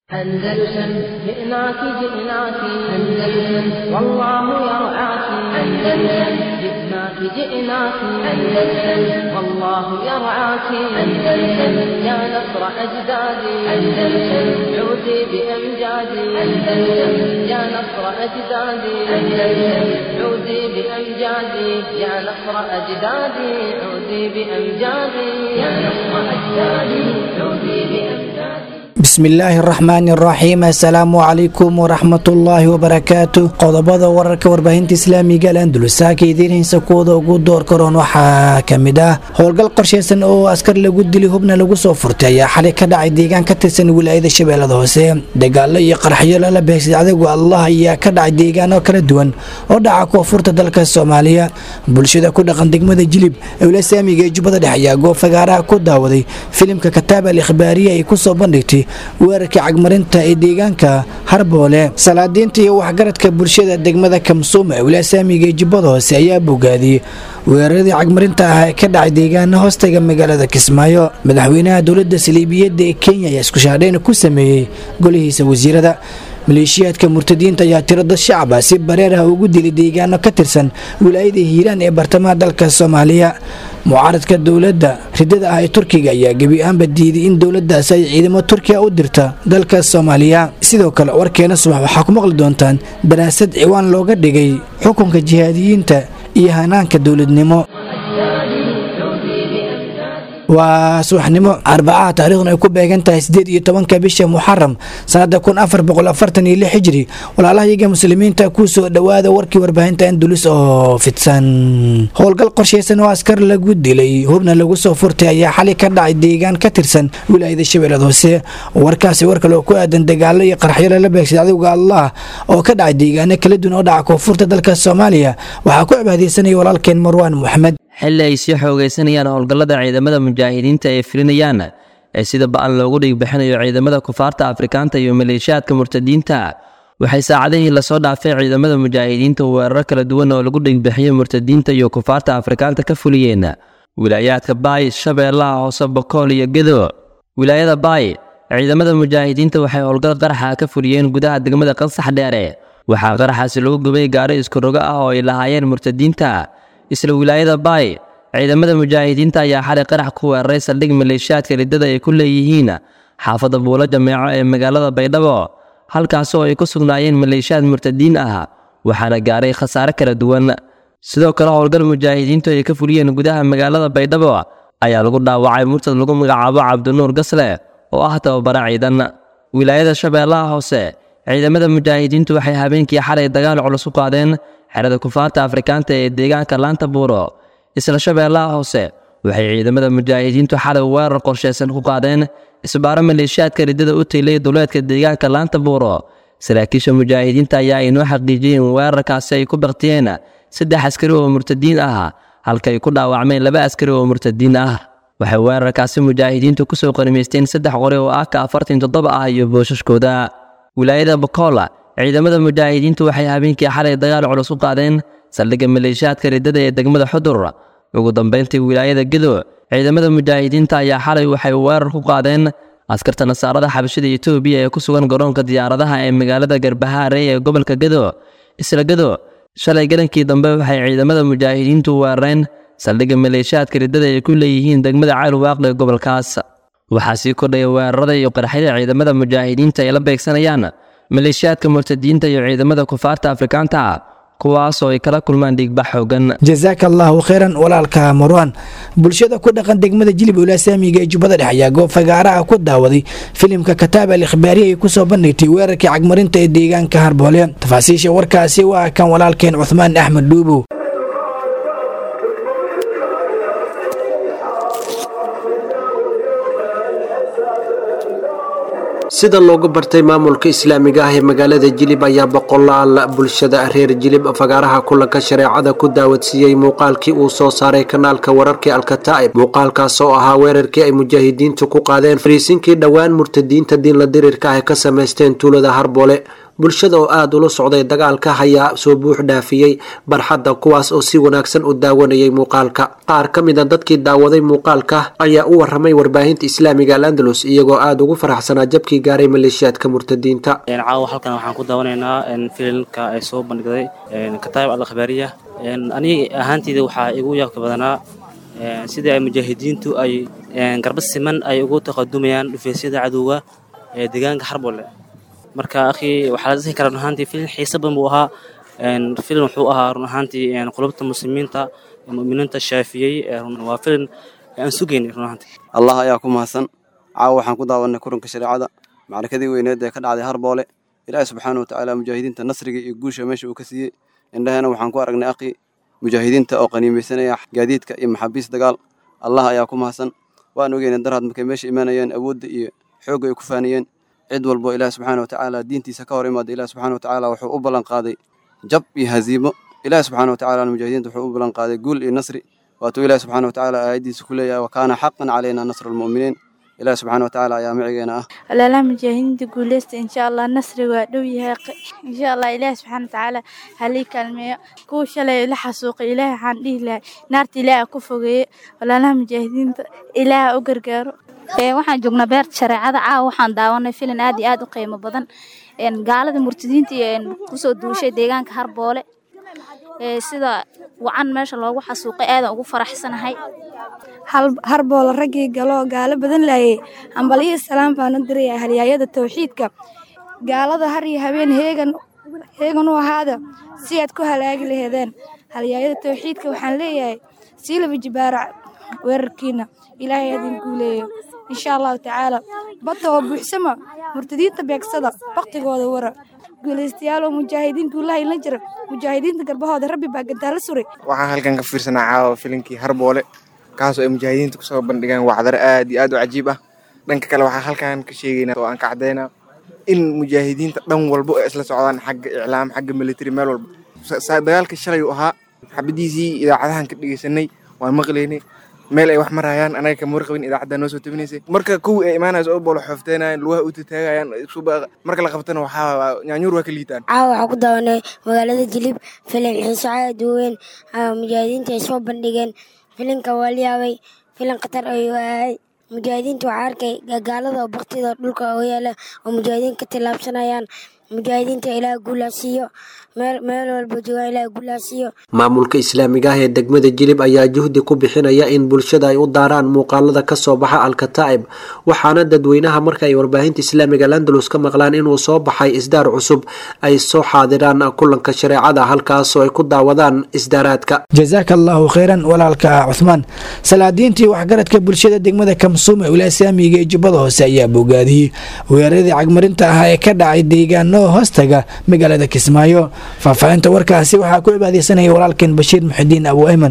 أندلسن جئناك جئناك أندلسن والله يرعاك أندلسن جئناك جئناك أندلسن والله يرعاك أندلسن يا نصر أجدادي أندلسن عودي بأمجادي أندلسن يا نصر أجدادي أندلسن عودي بأمجادي يا نصر أجدادي عودي بأمجادي يا نصر أجدادي عودي بأمجادي bismillaahi araxmaani araxiim assalaamu calaykum waraxmatullaahi wabarakaatu qodobada wararka warbaahinta islaamiga al andalusaaka idiin haysa kuwada ugu door karoon waxaa kamid ah howlgal qorsheysan oo askar lagu dili hubna lagu soo furtay ayaa xalay ka dhacay deegaan ka tirsan wilaayada shabeellada hoose dagaalo iyo qarxyo lala beegsay cadowga allah ayaa ka dhacay deegaano kala duwan oo dhaca koonfurta dalka soomaaliya bulshada ku dhaqan degmada jilib ewla saamiga ee jubbada dhexe ayaa goob fagaaraha ku daawaday filimka kataab al ikhbaariya ay kusoo bandhigtay weerarkii cagmarinta ee deegaanka harboole salaadiinta iyo waxgaradka bulshada degmada kamsuuma ewla saamiga ee jubbada hoose ayaa bogaadiyey weeraradii cagmarinta ah ee ka dhacay deegaana hoostaga magaalada kismaayo madaxweynaha dowladda saliibiyadda ee kenya ayaa iskushaadhayn ku sameeyey golihiisa wasiirada maleeshiyaadka murtadiinta ayaa tiro dad shacaba si bareer ah ugu dilay deegaano ka tirsan wilaayada hiiraan ee bartamaha dalka soomaaliya mucaaradka dowladda ridada ah ee turkiga ayaa gebi ahaanba diiday in dowladdaasi ay ciidamo turkiya u dirta dalka soomaaliya sidoo kale warkeena subax waxaa ku maqli doontaan daraasad ciwaan looga dhigay xukunka jihaadiyiinta iyo hanaanka dowladnimo waa subaxnimo arbacaha taarikhdan ay ku beegan tahay sideed iyo tobanka bisha muxaram sanada kun afar boqol afartan iyo lix hijri walaalahayaga muslimiinta ku soo dhowaada warkii warbaahinta andulus oo fidsan howlgal qorsheysan oo askar lagu dilay hubna lagu soo furtay ayaa xali ka dhacay deegaan ka tirsan wilaayada shabeellada hoose warkaasi war kale oo ku aadan dagaalo iyo qarxyo lala beegsay cadowga allah oo ka dhacay deegaano kala duwan oo dhaca koonfurta dalka soomaaliya waxaa ku cibaadeysanaya walaalkeen marwaan moxamed xilli ay sii xoogaysanayaan howlgallada ciidamada mujaahidiinta ee filinayaan ee sida ba-an loogu dhiigbixinayo ciidamada kufaarta afrikaanta iyo maleeshiyaadka murtadiinta waxay saacadihii lasoo dhaafay ciidamada mujaahidiinta weeraro kala duwan oo lagu dhiigbixiyo murtadiinta iyo kufaarta afrikaanta ka fuliyeen wilaayaadka baay shabeellaha hoose bokool iyo gedo wilaayada baay ciidamada mujaahidiinta waxay howlgal qaraxa ka fuliyeen gudaha degmada qansax dheere waxaa qaraxaasi lagu gubay gaari iskurogo ah oo ay lahaayeen murtadiinta isla wilaayada baay ciidamada mujaahidiinta ayaa xalay qarax ku weeraray saldhig maleeshiyaadka riddada ay ku leeyihiin xaafadda buulo jameeco ee magaalada baydhabo halkaasoo ay ku sugnaayeen maleeshiyaad murtadiin ah waxaana gaaray khasaare kala duwan sidoo kale howlgal mujaahidiintu ay ka fuliyeen gudaha magaalada baydhabo ayaa lagu dhaawacay murtad lagu magacaabo cabdinuur gasle oo ah tababara ciidan wilaayada shabeellaha hoose ciidamada mujaahidiintu waxay habeenkii xalay dagaal culus u qaadeen xerada kufaarta afrikaanta ee deegaanka laanta buuro isla shabeellaha hoose waxay ciidamada mujaahidiintu xalay weerar qorsheysan ku qaadeen isbaaro maleeshiyaadka riddada u taylay duleedka deegaanka laanta buuro saraakiisha mujaahidiinta ayaa inoo xaqiijiyey in weerarkaasi ay ku baktiyeen saddex askari oo murtadiin ah halka ay ku dhaawacmeen laba askari oo murtadiin ah waxay weerarkaasi mujaahidiintu kusoo qanimaysteen saddex qori oo aka afartan toddoba ah iyo booshaskooda wilaayada bokola ciidamada mujaahidiintu waxay habeenkii xalay dagaal culus u qaadeen saldhigga maleeshiyaadka riddada ee degmada xudur ugu dambayntii wilaayada gedo ciidamada mujaahidiinta ayaa xalay waxay weerar ku qaadeen askarta nasaarada xabashida etoobiya ee ku sugan garoonka diyaaradaha ee magaalada garbahaare ee gobolka gedo isla gedo shalay galankii dambe waxay ciidamada mujaahidiintu weerareen saldhigga maleeshiyaadka riddada ay ku leeyihiin degmada caalwaaqle ee gobolkaas waxaa sii kordhaya weerarada iyo qarxyada ciidamada mujaahidiinta ay la beegsanayaan maleeshiyaadka murtadiinta iyo ciidamada kufaarta afrikaanta ah kuwaasoo ay kala kulmaan dhiigbax xoogan jasaaka allaahu kheyran walaalka marwaan bulshada ku dhaqan degmada jilib owlaa saamiga ee jubbada dhexe ayaa goob fagaaraha ku daawaday filimka kataab al ikhbaariya ay kusoo bandhigtay weerarkii cagmarinta ee deegaanka harboole tafaasiisha warkaasi waa kan walaalkeen cuhmaan axmed dhuubow sida loogu bartay maamulka islaamiga ah ee magaalada jilib ayaa boqolaal bulshada reer jilib fagaaraha kulanka shareecada ku daawadsiiyey muuqaalkii uu soo saaray kanaalka wararkii alkataa'ib muuqaalkaas oo ahaa weerarkii ay mujaahidiintu ku qaadeen fariisinkii dhowaan murtadiinta diinla dirirka ah ka samaysteen tuulada harboole bulshada oo aada ula socday dagaalka ayaa soo buux dhaafiyey barxadda kuwaas oo si wanaagsan u daawanayay muuqaalka qaar ka mid a dadkii daawaday muuqaalka ayaa u waramay warbaahinta islaamiga al andalus iyagoo aada ugu faraxsanaa jabkii gaaray maleeshiyaadka murtadiinta caawa halkan waxaan ku daawanaynaa filimka ay soo bandhigday kataayib al akhbaariya aniga ahaanteyda waxaa igu yaabka badanaa sidii ay mujaahidiintu ay garba siman ay ugu taqadumayaan dhufeysyada cadowga ee deegaanka xarbole marka akhi waxaa la dhihi karaa run ahaantii filim xiise badan buu ahaa filim wuxuu ahaa run ahaantii qulubta muslimiinta mu'miniinta shaafiyey waa filim aan sugaynay run ahaantii allah ayaa ku mahadsan caawa waxaan ku daawanay kuranka shareecada macrakadii weyneed ee ka dhacday harboole ilaahi subxaana watacaala mujaahidiinta nasriga iyo guusha meesha uu ka siiyey indhahena waxaan ku aragnay akhi mujaahidiinta oo qaniimaysanaya gaadiidka iyo maxaabiis dagaal allah ayaa ku mahadsan waan ogeynay daraad markay meesha imaanayeen awoodda iyo xoogga ay ku faaniyeen cid walbo ilaah subxaana watacaala diintiisa ka hor imaada ilaah subxaana watacaala wuxuu u ballan qaaday jab iyo haziimo ilaah subxaana watacaala mujaahidiinta wuxuu u ballan qaaday guul iyo nasri waatuu ilaah subxaana watacaala aayaddiisa ku leeyahay wa kaana xaqan calaynaa nasru lmu'miniin ilaah subxaana watacaala ayaa micigeena ah walaalaha mujaahidiinta guuleysta insha allah nasri waa dhow yahay insha allah ilaah subxaana watacaala halii kaalmeeyo kuwa shalay la xasuuqay ilaah waxaan dhihi lahay naarta ilaah ku fogeeye walaalaha mujaahidiinta ilaah u gargaaro waxaan joognaa beerta shareecada caawa waxaan daawanay filin aad iyo aad u qiimo badan gaalada murtadiinta kusoo duushay deegaanka harboole sida wacan meesha loogu xasuuqay aadan ugu faraxsanahay harboole raggii galoo gaalo badan laayay hambalyo salaam baanu diraya halyaayada tawxiidka gaalada har iyo habeen heegan heegan u ahaada si aad ku halaagi laheedeen halyaayada tawxiidka waxaan leeyahay siilaba jibaarac weerarkiina ilaahay adin guuleeyo insha allahu tacaala badda oo buuxsama murtadiinta beegsada baktigooda wara guulaystayaal oo mujaahidiin guulaha ila jira mujaahidiinta garbahooda rabbi baa gantaa la suray waxaan halkan ka fiirsanaa caawa filinkii harboole kaasoo ay mujaahidiinta kusoo bandhigaan wacdaro aad iyo aad u cajiib ah dhanka kale waxaan halkan ka sheegaynaa oo aan ka caddaynaa in mujaahidiinta dhan walba ay isla socdaan xagga iclaam xagga military meel walba dagaalka shalay uu ahaa xabadiisii idaacadahan ka dhegeysanay waan maqlaynay meel ay wax marayaan anaga kama warqabin idaacadda noo soo tabinaysay marka kuwii ay imaanayso oo boolo xoofteenayaan lugaha u tataagayaan marka la qabtana waxaa nyaanyuur waa ka liitaan caawa waxaa ku daawanay magaalada jilib filim xiiso aad u weyn mujaahidiinta ay soo bandhigeen filinka waa la yaabay filin khatar ayuu ahay mujaahidiinta waxaa arkay gaalada oo baktida dhulka oo yaala oo mujaahidiin ka tillaabsanayaan mujaahidiinta ilaah guulaa siiyo meel walba joogaan ilaah guulaa siiyo maamulka islaamiga ah ee degmada jilib ayaa juhdi ku bixinaya in bulshada ay u daaraan muuqaalada ka soo baxa alkataa'ib waxaana dadweynaha marka ay warbaahinta islaamiga landalus ka maqlaan inuu soo baxay isdaar cusub ay soo xaadiraan kulanka shareecada halkaasoo ay ku daawadaan isdaaraadka jazaaka allahu kheyran walaalka cuhmaan salaadiintii waxgaradka bulshada degmada kamsuum ee wilaaya islaamiga ee jubbada hoose ayaa bogaadiyey weeraradii cagmarinta ahaa ee ka dhacay deegaano hoostaga magaalada kismaayo faahfaahinta warkaasi waxaa ku cibaadeysanaya walaalkeen bashiir muxidiin abu ayman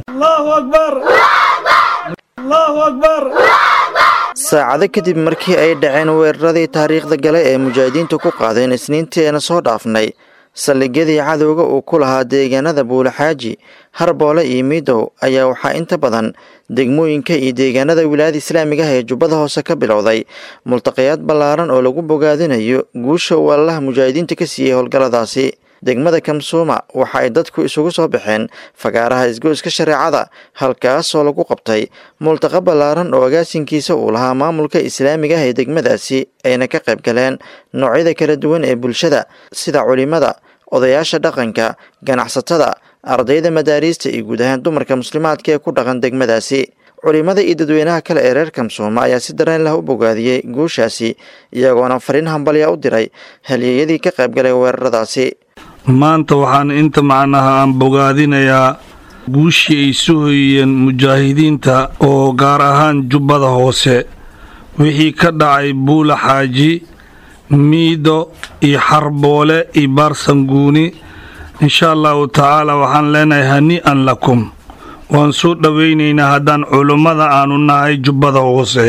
saacado kadib markii ay dhaceen weeraradii taariikhda gale ee mujaahidiintu ku qaadeen isniinteena soo dhaafnay saldhigyadii cadowga uu ku lahaa deegaanada buulaxaaji harboole iyo miidow ayaa waxaa inta badan degmooyinka iyo deegaanada wilaayada islaamiga ah ee jubbada hoose ka bilowday multaqayaad ballaaran oo lagu bogaadinayo guusha uu allaha mujaahidiinta ka siiyey howlgalladaasi degmada kamsuuma waxa ay dadku isugu soo baxeen fagaaraha isgoyska shareecada halkaasoo lagu qabtay multaqa ballaaran oo agaasinkiisa uu lahaa maamulka islaamiga ah ee degmadaasi ayna ka qayb galeen noocyada kala duwan ee bulshada sida culimada odayaasha dhaqanka ganacsatada ardayda madaariista iyo guud ahaan dumarka muslimaadka ee ku dhaqan degmadaasi culimada iyo dadweynaha kale ee reer kamsuuma ayaa si dareen lah u bogaadiyey guushaasi iyagoona fariin hambalya u diray halyeeyadii ka qayb galay weeraradaasi maanta waxaan inta macnaha aan bogaadinayaa guushii ay soo hoyiyeen mujaahidiinta oo gaar ahaan jubbada hoose wixii ka dhacay buula xaaji miido iyo xarboole iyo baarsanguuni insha allahu tacaala waxaan leenahay hani'an lakum waan soo dhowaynaynaa haddaan culummada aanu nahay jubbada hoose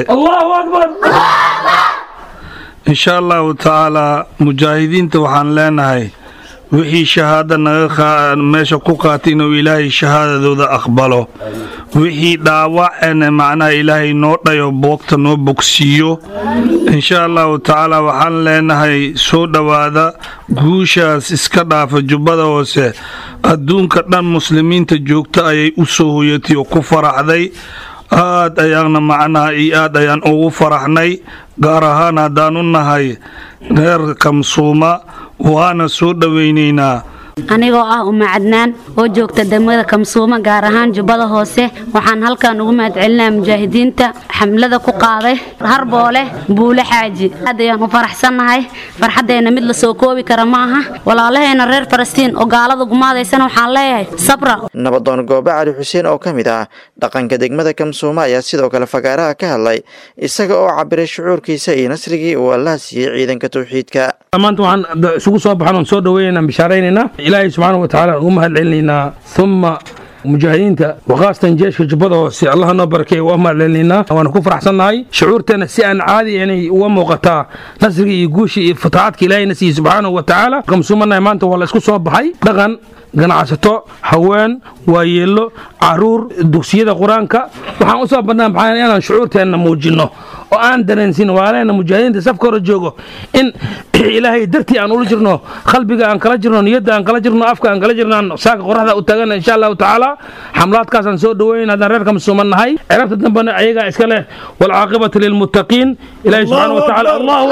insha allahu tacaalaa mujaahidiinta waxaan leenahay wixii shahaado naga meesha ku qaatay inuu ilaahay shahaadadooda aqbalo wixii dhaawacana macnaha ilaahay noo dhayo boogta noo bogsiiyo insha allahu tacaala waxaan leenahay soo dhowaada guushaas iska dhaafa jubbada hoose adduunka dhan muslimiinta joogta ayay u soo hoyatay oo ku faraxday aad ayaana macnaha iyo aad ayaan ugu faraxnay gaar ahaan haddaan u nahay reer kamsuuma waana soo dhowaynaynaa anigoo ah uma cadnaan oo joogta degmada kamsuuma gaar ahaan jubbada hoose waxaan halkan ugu mahadcelinaa mujaahidiinta xamlada ku qaaday harboole buule xaaji aad ayaan u faraxsannahay farxaddeenna mid la soo koobi kara ma aha walaalaheena reer falastiin oo gaalada gumaadaysana waxaan leeyahay sabra nabadoon goobe cali xuseen oo ka mid ah dhaqanka degmada kamsuuma ayaa sidoo kale fagaaraha ka hadlay isaga oo cabiray shucuurkiisa iyo nasrigii uu allaha siiyey ciidanka tawxiidka maanta waxaan isugu soo baxan oon soo dhaweynaynaa bishaaraynaynaa ilaahay subxaana wa tacaala ugu mahad celinaynaa uma mujaahidiinta waqaastan jeeshka jubbada hoose allaha noo barakeeye waa mahad celinaynaa waana ku faraxsannahay shucuurteena si aan caadi inay uga muuqataa nasriga iyo guusha iyo fataxaadka ilaahayna siiye subxaanahu wa tacaala kamsuumanahay maanta waa la isku soo baxay dhaqan ganacsato haween waayeello caruur dugsiyada qur-aanka waxaan u soo badnaa maxaa inaan shucuurteenna muujinno oo aan dareensin waaleena mujaahidiinta safka hore joogo in ilaahay dartii aan ula jirno qalbiga aan kala jirno niyadda aan kala jirno afka aan kala jirnaan saaka qoraxda u taagana insha allahu tacaala xamlaadkaasaan soo dhaweyn haddaan reerka masuuman nahay cirabta dambena ayagaa iska leh walcaaqibatu lilmuttaqiin ilaahay subxaana wa tacaala allahu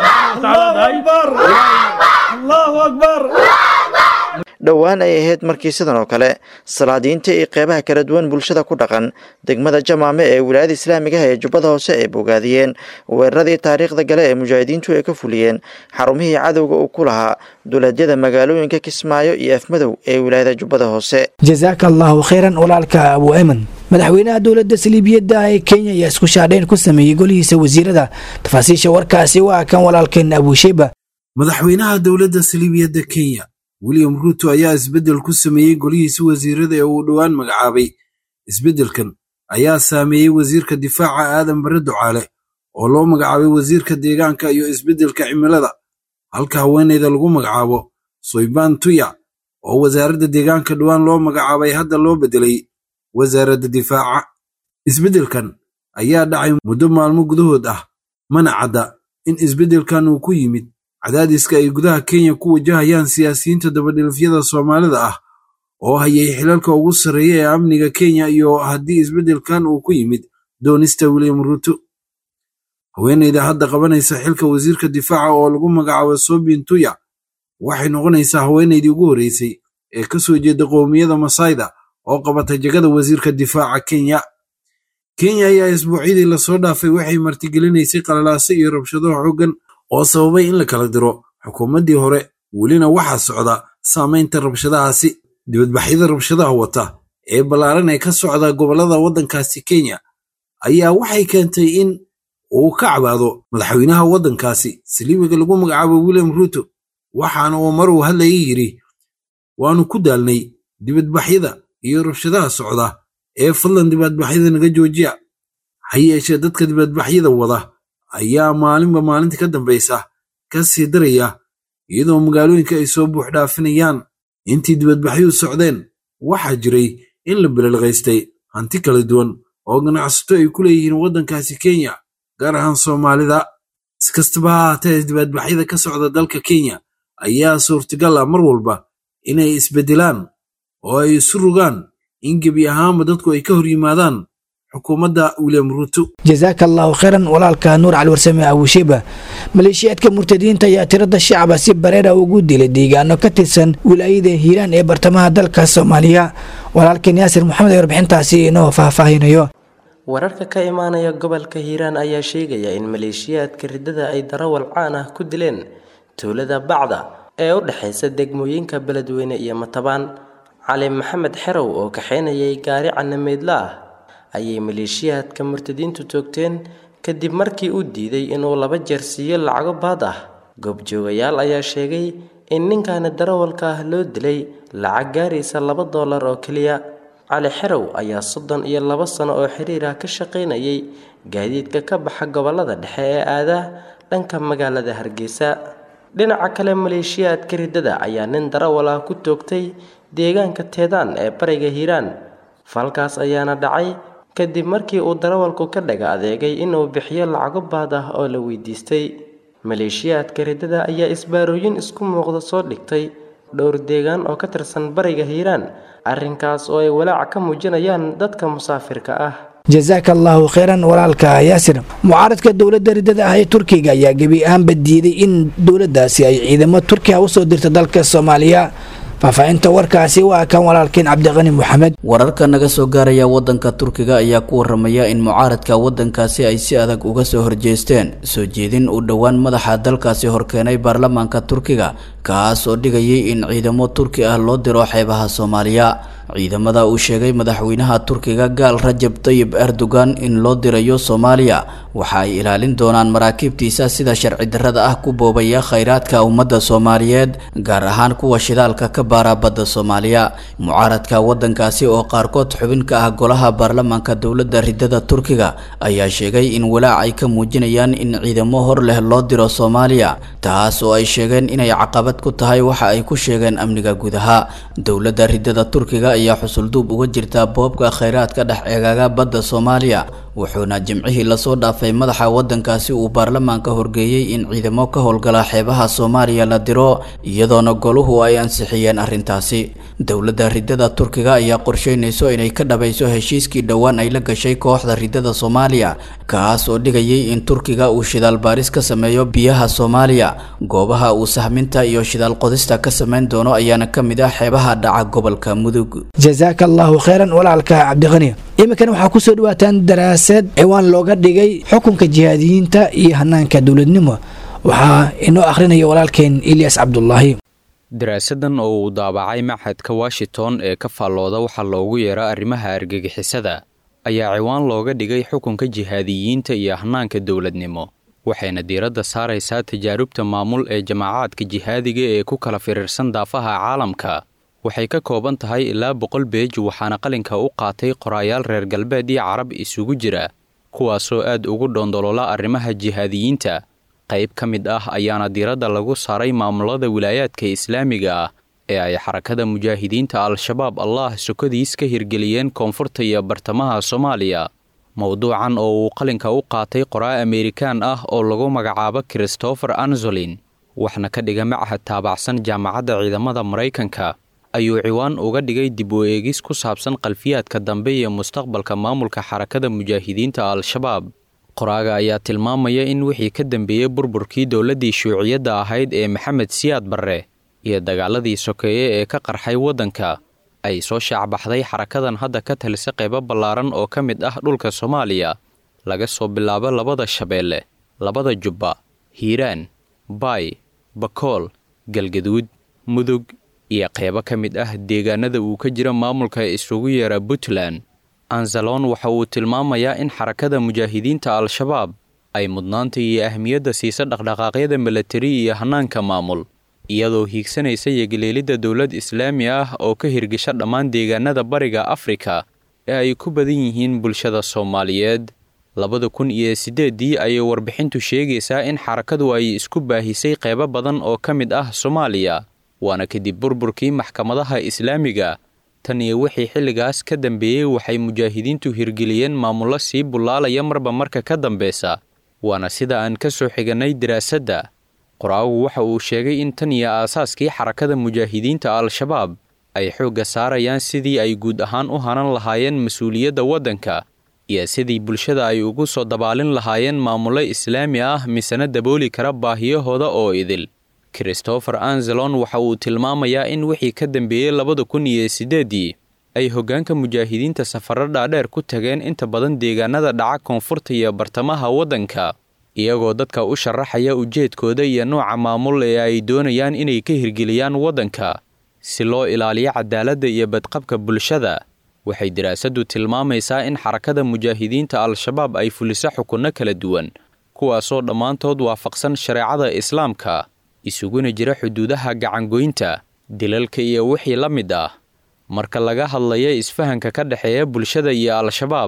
akbar dhowaan ay ahayd markii sidan oo kale salaadiinta iyo qeybaha kala duwan bulshada ku dhaqan degmada jamaame ee wilaayada islaamigaha ee jubbada hoose ay bogaadiyeen weeraradii taariikhda gale ee mujaahidiintu ay ka fuliyeen xarumihii cadowga uu ku lahaa duleedyada magaalooyinka kismaayo iyo afmadow ee wilaayada jubbada hoose jasaaka allahu khayran walaalka abu ayman madaxweynaha dowladda saliibiyadda ee kenya ayaa isku shaadhayn ku sameeyey golihiisa wasiirada tafaasiisha warkaasi waa kan walaalkeen abusheba madaxweynaha dowladda saliibiyadda kenya william ruuto ayaa isbeddel ku sameeyey golihiisa wasiirada ee uu dhowaan magacaabay isbeddelkan ayaa saameeyey wasiirka difaaca aadan bare ducaale oo loo magacaabay wasiirka deegaanka iyo isbeddelka cimilada halka haweenayda lagu magacaabo soybaan tuya oo wasaaradda deegaanka dhowaan loo magacaabay hadda loo beddelay wasaaradda difaaca isbeddelkan ayaa dhacay muddo maalmo gudahood ah mana cadda in isbeddelkan uu ku yimid cadaadiska ay gudaha kenya ku wajahayaan siyaasiyiinta dabadhilifyada soomaalida ah oo hayay xilalka ugu sarreeya ee amniga kenya iyo haddii isbeddelkan uu ku yimid doonista william ruuto haweenayda hadda qabanaysa xilka wasiirka difaaca oo lagu magacaabo sobin tuya waxay noqonaysaa haweenaydii ugu horreysay ee ka soo jeeda qowmiyada masayda oo qabata jegada wasiirka difaaca kenya kenya ayaa isbuucyadii lasoo dhaafay waxay martigelinaysay qalalaaso iyo rabshado xooggan oo sababay in la kala diro xukuumaddii hore welina waxaa socda saamaynta rabshadahaasi dibadbaxyada rabshadaha wata ee ballaaran ee ka socda gobollada waddankaasi kenya ayaa waxay keentay in uu ka cabaado madaxweynaha waddankaasi saliimiga lagu magacaabo william ruuto waxaana uu mar uu hadlayay yidhi waannu ku daalnay dibadbaxyada iyo rabshadaha socda ee fadlan dibadbaxyada naga joojiya ha yeeshee dadka dibadbaxyada wada ayaa maalinba maalinta ka dambaysa ka sii daraya iyadoo magaalooyinka ay soo buux dhaafinayaan intii dibadbaxyadu socdeen waxaa jiray in la belelqaystay hanti kala duwan oo ganacsato ay ku leeyihiin waddankaasi kenya gaar ahaan soomaalida si kastaba ha haatee dibadbaxyada ka socda dalka kenya ayaa suurtagal ah mar walba inay isbeddelaan oo ay isu rogaan in gebi ahaanba dadku ay ka hor yimaadaan xukuumadda william ruuto jasaaka allahu khayran walaalka nuur cali warsame abusheba maleeshiyaadka murtadiinta ayaa tirada shacaba si bareera ugu dilay deegaano ka tirsan wilaayada hiiraan ee bartamaha dalka soomaaliya walaalkeen yaasir maxamed ee warbixintaasi inoo faahfaahinayo wararka ka imaanaya gobolka hiiraan ayaa sheegaya in maleeshiyaadka riddada ay darawal caan ah ku dileen tuulada bacda ee u dhexaysa degmooyinka beledweyne iyo matabaan cali maxamed xerow oo kaxaynayay gaari canameydla ah ayay maleeshiyaadka murtadiintu toogteen kadib markii uu diiday inuu laba jeer siiyo lacago baad ah goobjoogayaal ayaa sheegay in ninkaani darawalka ah loo dilay lacag gaaraysa laba doolar oo keliya cali xerow ayaa soddon iyo laba sano oo xiriir ah ka shaqaynayay gaadiidka ka baxa gobollada dhexe ee aadaa dhanka magaalada hargeysa dhinaca kale maleeshiyaadka riddada ayaa nin darawal ah ku toogtay deegaanka teedaan ee bariga hiiraan falkaas ayaana dhacay kadib markii uu darawalku ka dhaga adeegay inuu bixiyo lacago baad ah oo la weydiistay maleeshiyaadka riddada ayaa isbaarooyin isku muuqda soo dhigtay dhowr deegaan oo ka tirsan bariga hiiraan arrinkaas oo ay walaac ka muujinayaan dadka musaafirka ah jazaaka allahu kheyran walaalka yaasir mucaaradka dowladda riddada ah ee turkiga ayaa gebi ahaanba diiday in dowladdaasi ay ciidamo turkiya usoo dirto dalka soomaaliya faahfaahinta warkaasi waa kan walaalkeen cabdiqani moxamed wararka naga soo gaaraya wadanka turkiga ayaa ku waramaya in mucaaradka wadankaasi ay si adag uga soo horjeesteen soo jeedin uu dhowaan madaxa dalkaasi horkeenay baarlamaanka turkiga kaas oo dhigayay in ciidamo turki ah loo diro xeebaha soomaaliya ciidamada uu sheegay madaxweynaha turkiga gaal rajab tayib erdogan in loo dirayo soomaaliya waxa ay ilaalin doonaan maraakiibtiisa sida sharci darrada ah ku boobaya khayraadka ummadda soomaaliyeed gaar ahaan kuwa shidaalka ka baara badda soomaaliya mucaaradka wadankaasi oo qaarkood xubin ka ah golaha baarlamaanka dowladda riddada turkiga ayaa sheegay in walaac ay ka muujinayaan in ciidamo hor leh loo diro soomaaliya taas oo ay sheegeen inay caqabad ku tahay waxa ay ku sheegeen amniga gudaha dowladda riddada turkiga ayaa xusulduub uga jirta boobka khayraadka dhex eegaaga badda soomaaliya wuxuuna jimcihii lasoo dhaafay madaxa wadankaasi uu baarlamaanka horgeeyey in ciidamo ka howlgala xeebaha soomaaliya la diro iyadoona goluhu ay ansixiyeen arrintaasi dowladda riddada turkiga ayaa qorsheynayso inay ka dhabayso heshiiskii dhowaan ay la gashay kooxda riddada soomaaliya kaas oo dhigayay in turkiga uu shidaal baaris ka sameeyo biyaha soomaaliya goobaha uu sahminta iyo shidaal qodista ka sameyn doono ayaana ka mid ah xeebaha dhaca gobolka mudug jazaaka allahu kheyran walaalka cabdiqani iminkan waxaa kusoo dhawaataan daraasad ciwaan looga dhigay xukunka jihaadiyiinta iyo hanaanka dowladnimo waxaa inoo akhrinaya walaalkeen ilyas cabdulaahi daraasadan oo uu daabacay maxadka washington ee ka faallooda waxaa loogu yeera arrimaha argagixisada ayaa ciwaan looga dhigay xukunka jihaadiyiinta iyo hanaanka dowladnimo waxayna diiradda saaraysaa tajaarubta maamul ee jamaacaadka jihaadiga ee ku kala firirsan daafaha caalamka waxay ka kooban tahay ilaa boqol beej waxaana qalinka u qaatay qoraayaal reer galbeed iyo carab isugu jira kuwaasoo aad ugu dhoondolola arrimaha jihaadiyiinta qayb ka mid ah ayaana diiradda lagu saaray maamulada wilaayaadka islaamiga ah ee ay xarakada mujaahidiinta al-shabaab allah sokodiis ka hirgeliyeen koonfurta iyo bartamaha soomaaliya mowduucan oo uu qalinka u qaatay qoraa amerikaan ah oo lagu magacaabo christopher anzolin waxna ka dhiga machad taabacsan jaamacadda ciidamada maraykanka ayuu ciwaan uga dhigay dib u eegis ku saabsan qalfiyaadka dambe iyo mustaqbalka maamulka xarakada mujaahidiinta al-shabaab qoraaga ayaa tilmaamaya in wixii ka dambeeyey burburkii dowladdii shuuciyadda ahayd ee maxamed siyaad barre iyo dagaaladii sokeeye ee ka qarxay waddanka ay soo shaacbaxday xarakadan hadda ka talisa qaybo ballaaran oo ka mid ah dhulka soomaaliya laga soo bilaabo labada shabeelle labada jubba hiiraan baay bakool galgaduud mudug iyo qaybo ka mid ah deegaanada uu ka jira maamulka isugu yeera puntland anzalon waxa uu tilmaamayaa in xarakada mujaahidiinta al-shabaab ay mudnaanta iyo ahmiyadda siisa dhaqdhaqaaqyada milatari iyo hanaanka maamul iyadoo hiigsanaysa yogeleelidda dowlad islaami ah oo ka hirgasha dhammaan deegaanada bariga afrika ee ay ku badan yihiin bulshada soomaaliyeed labada kun iyo siddeeddii ayay warbixintu sheegaysaa in xarakadu ay isku baahisay qaybo badan oo ka mid ah soomaaliya waana kadib burburkii maxkamadaha islaamiga tan iyo wixii xilligaas ka dambeeyey waxay mujaahidiintu hirgeliyeen maamullo sii bullaalaya marba marka ka dambeysa waana sida aan ka soo xigannay daraasadda qoraagu waxa uu sheegay in tan iyo aasaaskii xarakada mujaahidiinta al-shabaab ay xoogga saarayaan sidii ay guud ahaan u hanan lahaayeen mas-uuliyadda waddanka iyo sidii bulshada ay ugu soo dabaalin lahaayeen maamullo islaami ah misena dabooli kara baahiyahooda oo idil christopher anzelon waxa uu tilmaamayaa in wixii ka dambeeyey labada kun iyo siddeeddii ay hoggaanka mujaahidiinta safarro dhaadheer ku tageen inta badan deegaanada dhaca koonfurta iyo bartamaha waddanka iyagoo dadka u sharaxaya ujeedkooda iyo nooca maamul ee ay doonayaan inay ka hirgeliyaan waddanka si loo ilaaliyo cadaaladda iyo badqabka bulshada waxay daraasaddu tilmaamaysaa in xarakada mujaahidiinta al-shabaab ay fuliso xukunno kala duwan kuwaasoo dhammaantood waafaqsan shareecada islaamka isuguna jira xuduudaha gacangoynta dilalka iyo wixii la mid ah marka laga hadlayo isfahanka ka dhexeeya bulshada iyo al-shabaab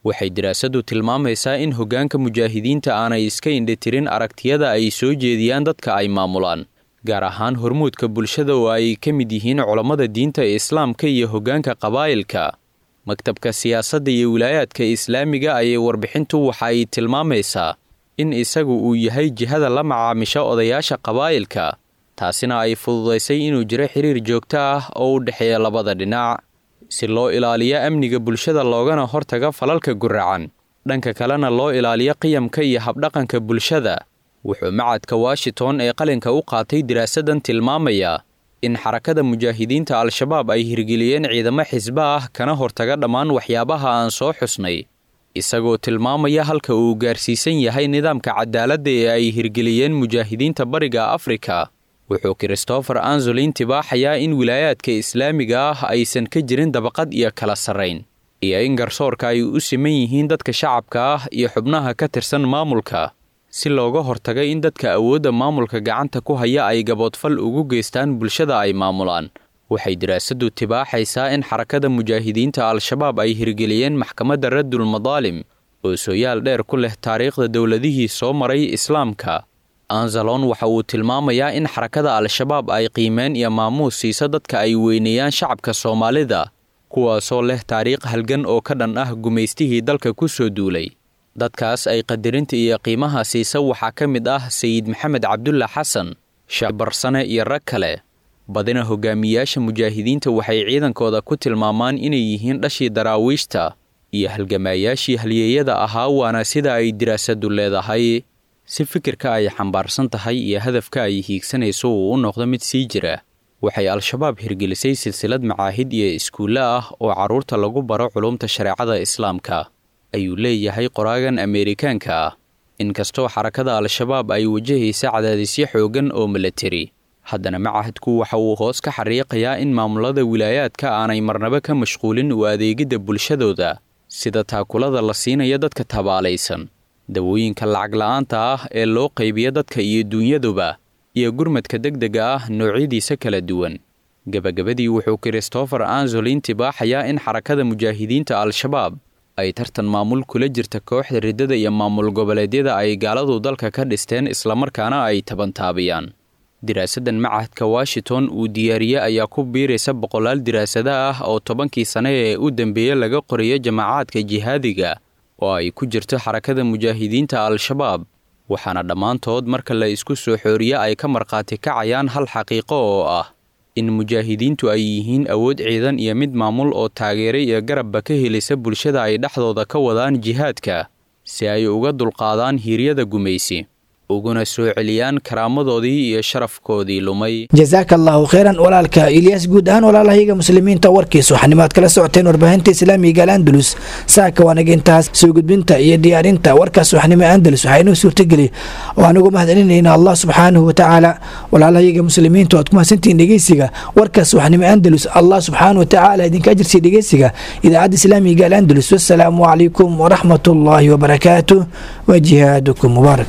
waxay daraasadu tilmaamaysaa in hoggaanka mujaahidiinta aanay iska indhitirin aragtiyada ay soo jeediyaan dadka ay maamulaan gaar ahaan hormuudka bulshada oo ay ka mid yihiin culammada diinta islaamka iyo hoggaanka qabaa'ilka maktabka siyaasadda iyo wilaayaadka islaamiga ayay warbixintu waxa ay tilmaamaysaa in isagu uu yahay jihada la macaamisha odayaasha qabaa'ilka taasina ay fududaysay inuu jiro xiriir joogto ah oo u dhexeeya labada dhinac si loo ilaaliyo amniga bulshada loogana hortaga falalka guracan dhanka kalena loo ilaaliyo qiyamka iyo habdhaqanka bulshada wuxuu macadka washington ee qalinka u qaatay diraasadan tilmaamayaa in xarakada mujaahidiinta al-shabaab ay hirgeliyeen ciidamo xisbo ah kana hortaga dhammaan waxyaabaha aan soo xusnay isagoo tilmaamaya halka uu gaarsiisan yahay nidaamka cadaaladda ee ay hirgeliyeen mujaahidiinta bariga afrika wuxuu christopher anzolin tibaaxayaa in wilaayaadka islaamiga ah aysan ka jirin dabaqad iyo kala sarrayn iyo in garsoorka ay u siman yihiin dadka shacabka ah iyo xubnaha ka tirsan maamulka si looga hortaga in dadka awoodda maamulka gacanta ku haya ay gaboodfal ugu geystaan bulshada ay maamulaan waxay daraasadu tibaaxaysaa in xarakada mujaahidiinta al-shabaab ay hirgeliyeen maxkamadda raddul madaalim oo sooyaal dheer ku leh taariikhda dowladihii soo maray islaamka anzalon waxa uu tilmaamayaa in xarakada al-shabaab ay qiimeen iyo maamuus siiso dadka ay weyneeyaan shacabka soomaalida kuwaasoo leh taariikh halgan oo ka dhan ah gumaystihii dalka ku soo duulay dadkaas ay qadarinta iyo qiimaha siisa waxaa ka mid ah sayid maxamed cabdulla xasan shaabarsane iyo rag kale badina hogaamiyayaasha mujaahidiinta waxay ciidankooda ku tilmaamaan inay yihiin dhashii daraawiishta iyo halgamaayaashii halyeeyada ahaa waana sida ay diraasadu leedahay si fikirka ay xambaarsan tahay iyo hadafka ay hiigsanayso uu u noqdo mid sii jira waxay al-shabaab hirgelisay silsilad macaahid iyo iskuulle ah oo carruurta lagu baro culumta shareecada islaamka ayuu leeyahay qoraagan ameerikaanka ah inkastoo xarakada al-shabaab ay wajahaysa cadaadisyo xooggan oo milatari haddana macahadku waxa uu hoos ka xariiqayaa in maamulada wilaayaadka aanay marnaba ka mashquulin u adeegidda bulshadooda sida taakulada la siinayo dadka tabaalaysan dawooyinka lacag la'aanta ah ee loo qaybiyo dadka iyo dunyaduba iyo gurmadka degdega ah noocyadiisa kala duwan gebagabadii wuxuu christopher anzolin tibaaxayaa in xarakada mujaahidiinta al-shabaab ay tartan maamul kula jirta kooxda riddada iyo maamul goboleedyada ay gaaladu dalka ka dhisteen islamarkaana ay tabantaabiyaan diraasadan macahadka washington uu diyaariye ayaa ku biiraysa boqolaal diraasada ah oo tobankii sane ee u dambeeye laga qorayo jamacaadka jihaadiga oo ay ku jirto xarakada mujaahidiinta al-shabaab waxaana dhammaantood marka la isku soo xooriye ay ka markhaati kacayaan hal xaqiiqo oo ah in mujaahidiintu ay yihiin awood ciidan iyo mid maamul oo taageera iyo garabba ka helisa bulshada ay dhexdooda ka wadaan jihaadka si ay uga dulqaadaan hiiryada gumaysi uguna soo celiyaan karaamadoodii iyo sharafkoodii lumay jasaaka allaahu kheyran walaalka ilyaas guud ahaan walaalahayaga muslimiinta warkiis waxanimaad kala socoteen warbaahinta islaamiga al'andalus saaka waanaga intaas soo gudbinta iyo diyaarinta warkaas waxnimo andalus waxaa inoo suurtageli oo anugu mahadcelinayna allah subxaanahu watacaala walaalahayaga muslimiinta waad ku mahadsantihiin dhegeysiga warkaas waxnimo andalus allah subxaanahu watacaala idinka ajirsiya dhegeysiga idaacadda islaamiga al'andalus wasalaamu calaykum waraxmat ullaahi wabarakaatu wa jihaadukum mubaarak